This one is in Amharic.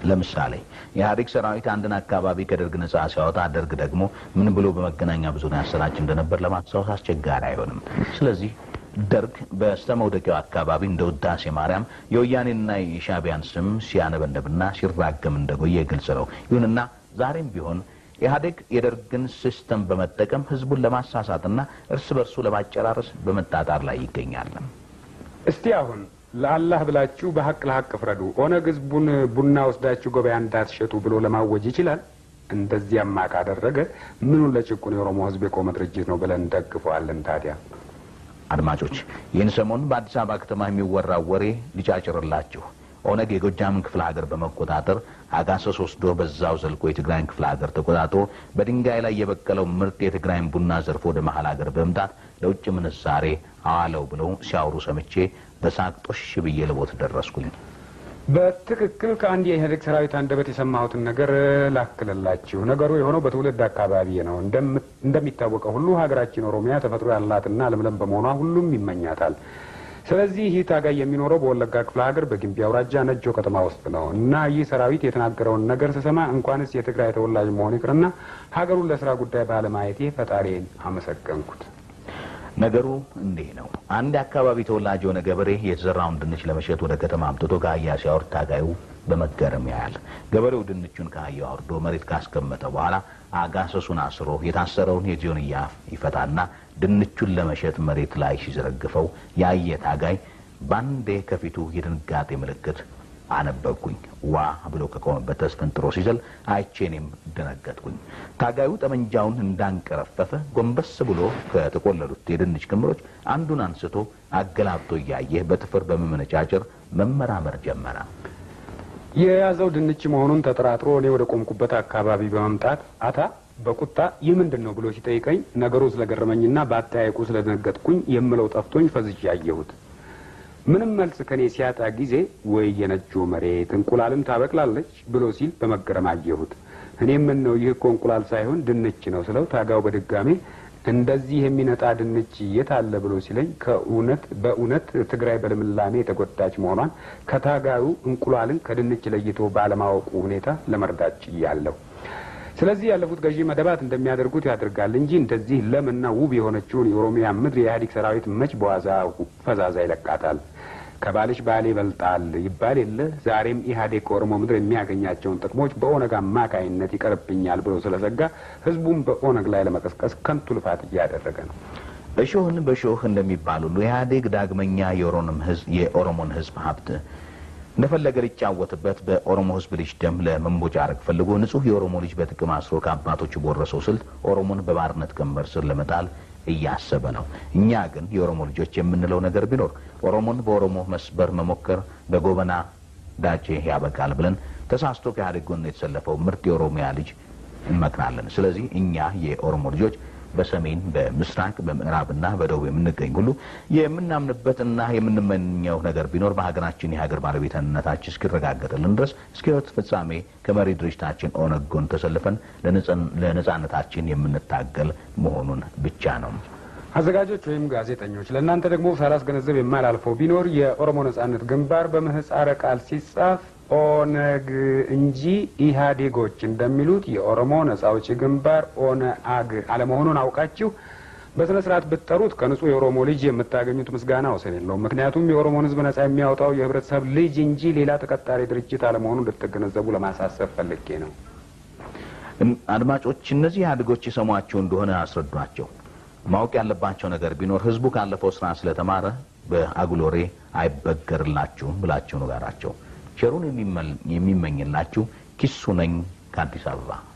ለምሳሌ የኢህአዴግ ሰራዊት አንድን አካባቢ ከደርግ ነጻ ሲያወጣ ደርግ ደግሞ ምን ብሎ በመገናኛ ብዙኃን ያሰራጭ እንደነበር ለማስታወስ አስቸጋሪ አይሆንም። ስለዚህ ደርግ በስተ መውደቂያው አካባቢ እንደ ውዳሴ ማርያም የወያኔንና የሻዕቢያን ስም ሲያነበነብና ሲራገም እንደቆየ ግልጽ ነው። ይሁንና ዛሬም ቢሆን ኢህአዴግ የደርግን ሲስተም በመጠቀም ህዝቡን ለማሳሳትና እርስ በርሱ ለማጨራረስ በመጣጣር ላይ ይገኛል። እስቲ አሁን ለአላህ ብላችሁ በሀቅ ለሀቅ ፍረዱ። ኦነግ ህዝቡን ቡና ወስዳችሁ ገበያ እንዳትሸጡ ብሎ ለማወጅ ይችላል። እንደዚያማ ካደረገ ምኑን ለጭቁን የኦሮሞ ህዝብ የቆመ ድርጅት ነው ብለን እንደግፈዋለን ታዲያ? አድማጮች ይህን ሰሞን በአዲስ አበባ ከተማ የሚወራው ወሬ ሊጫጭርላችሁ ኦነግ የጎጃምን ክፍለ ሀገር በመቆጣጠር አጋሰስ ወስዶ በዛው ዘልቆ የትግራይን ክፍለ ሀገር ተቆጣጥሮ በድንጋይ ላይ የበቀለው ምርጥ የትግራይን ቡና ዘርፎ ወደ መሀል ሀገር በመምጣት ለውጭ ምንዛሬ አዋለው ብለው ሲያወሩ ሰምቼ በሳቅ ጦሽ ብዬ ልቦት ደረስኩኝ። በትክክል ከአንድ የኢህአዴግ ሰራዊት አንደበት የሰማሁትን ነገር ላክልላችሁ። ነገሩ የሆነው በትውልድ አካባቢ ነው። እንደሚታወቀው ሁሉ ሀገራችን ኦሮሚያ ተፈጥሮ ያላትና ለምለም በመሆኗ ሁሉም ይመኛታል። ስለዚህ ይህ ታጋይ የሚኖረው በወለጋ ክፍለ ሀገር በጊምቢ አውራጃ ነጆ ከተማ ውስጥ ነው እና ይህ ሰራዊት የተናገረውን ነገር ስሰማ እንኳንስ የትግራይ ተወላጅ መሆን ይቅርና ሀገሩን ለስራ ጉዳይ ባለማየቴ ፈጣሪን አመሰገንኩት። ነገሩ እንዲህ ነው። አንድ የአካባቢ ተወላጅ የሆነ ገበሬ የተዘራውን ድንች ለመሸጥ ወደ ከተማ አምጥቶ ከአህያ ሲያወርድ ታጋዩ በመገረም ያያል። ገበሬው ድንቹን ከአህያው አውርዶ መሬት ካስቀመጠ በኋላ አጋሰሱን አስሮ የታሰረውን የጆንያ ይፈታና ድንቹን ለመሸጥ መሬት ላይ ሲዘረግፈው ያየ ታጋይ ባንዴ ከፊቱ የድንጋጤ ምልክት አነበብኩኝ። ዋ ብሎ ከቆመበት ተስፈንጥሮ ሲዘል አይቼ እኔም ደነገጥኩኝ። ታጋዩ ጠመንጃውን እንዳንቀረፈፈ ጎንበስ ብሎ ከተቆለሉት የድንች ክምሮች አንዱን አንስቶ አገላብጦ እያየ በጥፍር በመመነጫጨር መመራመር ጀመረ። የያዘው ድንች መሆኑን ተጠራጥሮ እኔ ወደ ቆምኩበት አካባቢ በመምጣት አታ በቁጣ ይህ ምንድን ነው ብሎ ሲጠይቀኝ ነገሩ ስለገረመኝና በአጠያየቁ ስለደነገጥኩኝ የምለው ጠፍቶኝ ፈዝዤ አየሁት። ምንም መልስ ከኔ ሲያጣ ጊዜ ወይ የነጆ መሬት እንቁላልም ታበቅላለች ብሎ ሲል በመገረም አየሁት። እኔም ምን ነው ይህ እኮ እንቁላል ሳይሆን ድንች ነው ስለው ታጋው በድጋሜ እንደዚህ የሚነጣ ድንች የት አለ ብሎ ሲለኝ ከእውነት በእውነት ትግራይ በልምላሜ የተጎዳች መሆኗን ከታጋዩ እንቁላልን ከድንች ለይቶ ባለማወቁ ሁኔታ ለመርዳት ችያለሁ። ስለዚህ ያለፉት ገዢ መደባት እንደሚያደርጉት ያደርጋል እንጂ እንደዚህ ለምና ውብ የሆነችውን የኦሮሚያ ምድር የኢህአዴግ ሰራዊት መች በዋዛ ፈዛዛ ይለቃታል? ከባልሽ ባሌ ይበልጣል ይባል የለ። ዛሬም ኢህአዴግ ከኦሮሞ ምድር የሚያገኛቸውን ጥቅሞች በኦነግ አማካይነት ይቀርብኛል ብሎ ስለዘጋ ህዝቡም በኦነግ ላይ ለመቀስቀስ ከንቱ ልፋት እያደረገ ነው። እሾህን በሾህ እንደሚባል ሁሉ ኢህአዴግ ዳግመኛ የኦሮሞን ህዝብ ሀብት እንደፈለገ ሊጫወትበት በኦሮሞ ህዝብ ልጅ ደም ለመንቦጫረቅ ፈልጎ ንጹህ የኦሮሞ ልጅ በጥቅም አስሮ ከአባቶቹ በወረሰው ስልት ኦሮሞን በባርነት ቀንበር ስር ለመጣል እያሰበ ነው። እኛ ግን የኦሮሞ ልጆች የምንለው ነገር ቢኖር ኦሮሞን በኦሮሞ መስበር መሞከር በጎበና ዳጬ ያበቃል ብለን ተሳስቶ ከኢህአዴግ ጎን የተሰለፈው ምርጥ የኦሮሚያ ልጅ እንመክናለን። ስለዚህ እኛ የኦሮሞ ልጆች በሰሜን በምስራቅ በምዕራብና በደቡብ የምንገኝ ሁሉ የምናምንበትና የምንመኘው ነገር ቢኖር በሀገራችን የሀገር ባለቤትነታችን እስኪረጋገጥልን ድረስ እስከ ህይወት ፍጻሜ ከመሪ ድርጅታችን ኦነግ ጎን ተሰልፈን ለነጻነታችን የምንታገል መሆኑን ብቻ ነው። አዘጋጆች ወይም ጋዜጠኞች ለእናንተ ደግሞ ሳላስገነዘብ የማላልፈው ቢኖር የኦሮሞ ነጻነት ግንባር በምህጻረ ቃል ሲጻፍ ኦነግ እንጂ ኢህአዴጎች እንደሚሉት የኦሮሞ ነጻ አውጪ ግንባር ኦነአግ አለመሆኑን አውቃችሁ በስነ ስርዓት ብትጠሩት ከንጹህ የኦሮሞ ልጅ የምታገኙት ምስጋና ወሰን የለውም። ምክንያቱም የኦሮሞን ህዝብ ነጻ የሚያወጣው የህብረተሰብ ልጅ እንጂ ሌላ ተቀጣሪ ድርጅት አለመሆኑን ልትገነዘቡ ለማሳሰብ ፈልጌ ነው። አድማጮች፣ እነዚህ ኢህአዴጎች የሰሟቸው እንደሆነ አስረዷቸው። ማወቅ ያለባቸው ነገር ቢኖር ህዝቡ ካለፈው ስራ ስለተማረ በአጉሎሬ አይበገርላችሁም ብላችሁ ንገራቸው። ቸሩን የሚመኝላችሁ ኪሱ ነኝ ከአዲስ አበባ